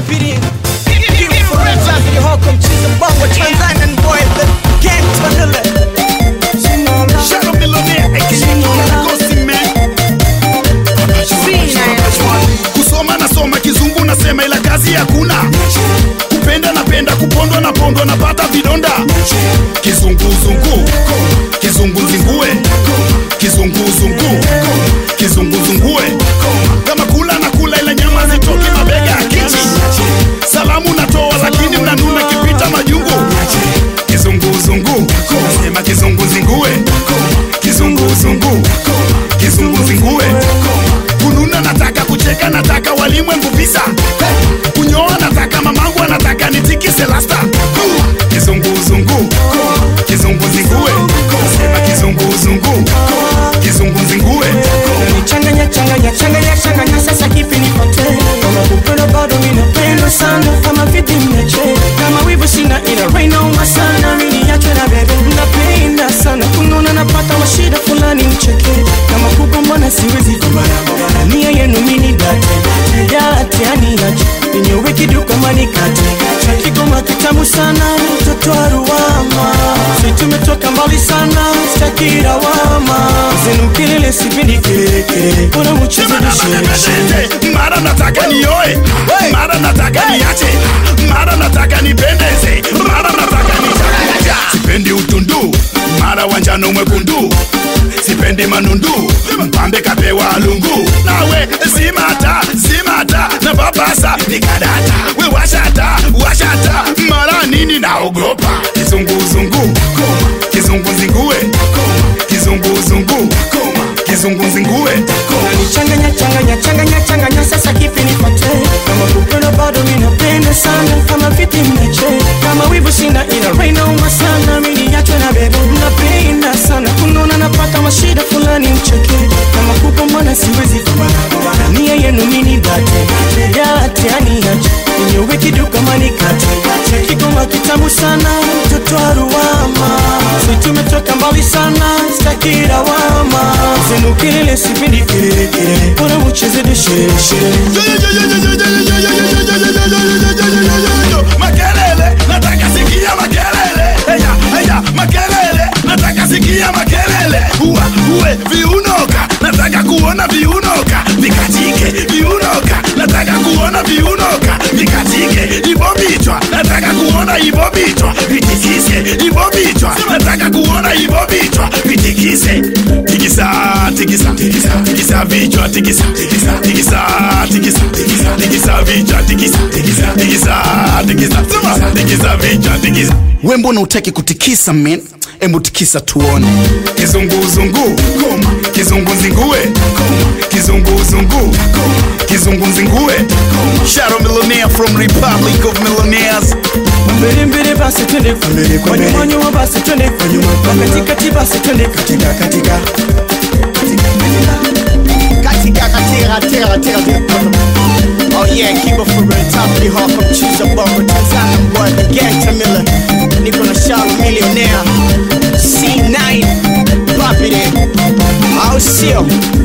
Babidi. Beautiful Tanzania Hawk mchiza bongo Tanzanian boy the gang Tanile. Shadow Millionaire, aka Ghost Man. kusoma nasoma kizungu nasema ila kazi hakuna kupenda napenda kupondwa napondwa napata vidonda kizunguzungu kizunguzungue kizunguzungu kizunguzungue kama kula na kula ila nyama zitoki mabega ya kichi salamu natoa lakini mnanuna kipita majungu kizunguzungu nasema kizunguzungue kizunguzungu kizunguzungue kununa nataka kucheka nataka walimwengu visa kunyoa nataka mamangu anataka nitikise lasta kizunguzungu kizunguzungue nasema kizunguzungu kizunguzungue Changanya changanya changanya changanya sasa kipi nipate kama kupenda bado mimi napenda sana kama vipi mmeche kama wivu sina ila rain nauma sana mimi niachwe na bebe napenda sana kunona napata mashida fulani mcheke kama kugombana siwezi kubana nia yenu mini date date yani aje ninyowe kiduka manikate kigoma kitamu sana mtoto wa ruwama si tumetoka mbali sana stakira wama zenu kelele sipendi kelele kelele bora mcheze dushe mara nataka nioe mara nataka niache mara nataka nipendeze mara nataka nichakuja sipendi utundu mara wanjano mwekundu sipendi manundu mpambe kapewa lungu nawe simata simata na babasa nikadata we washata washata mara nini naogopa kizunguzungu kizunguzingue kizunguzungu kizunguzingue changanya changanya changanya changanya sasa kipi nipate kama kupenda bado mimi napenda sana kama vipi mmeche kama wivu sina ila rain nauma sana mimi niachwe na bebe napenda sana kunona napata mashida fulani mcheke kama kugombana siwezi kubana nia yenu mini date date yani aje ninyowe kiduka manikate kigoma kitamu sana mtoto wa ruwama si tumetoka mbali sana stakira wama zenu kelele sipendi kelele kelele bora mcheze deshereshere makelele nataka sikia makelele heya heya makelele nataka sikia makelele uwa uwe viunoka nataka kuona viunoka vikatike viunoka nataka kuona viunoka vikatike ivo vichwa nataka kuona ivo vichwa vitikise ivo vichwa nataka kuona ivo vichwa vitikise tikisa tikisa tikisa tikisa vichwa tikisa tikisa tikisa tikisa tikisa tikisa vichwa tikisa tikisa tikisa tikisa sema tikisa vichwa tikisa we mbona utaki kutikisa men embu tikisa tuone kizunguzungu kizunguzingue kizunguzungu kizunguzingue Shadow Millionaire from Republic of Millionaires mbele mbele basi twende kwa mbele kwa nyuma nyuma basi twende kwa nyuma kwa katikati basi twende katika katika Katika katika katika katika Oh yeah, keep it for real Top of the hawk from Chusa Bongo Tanzania boy The gang Tamila Niko na Shala Millionaire C9 Pop it in Au sio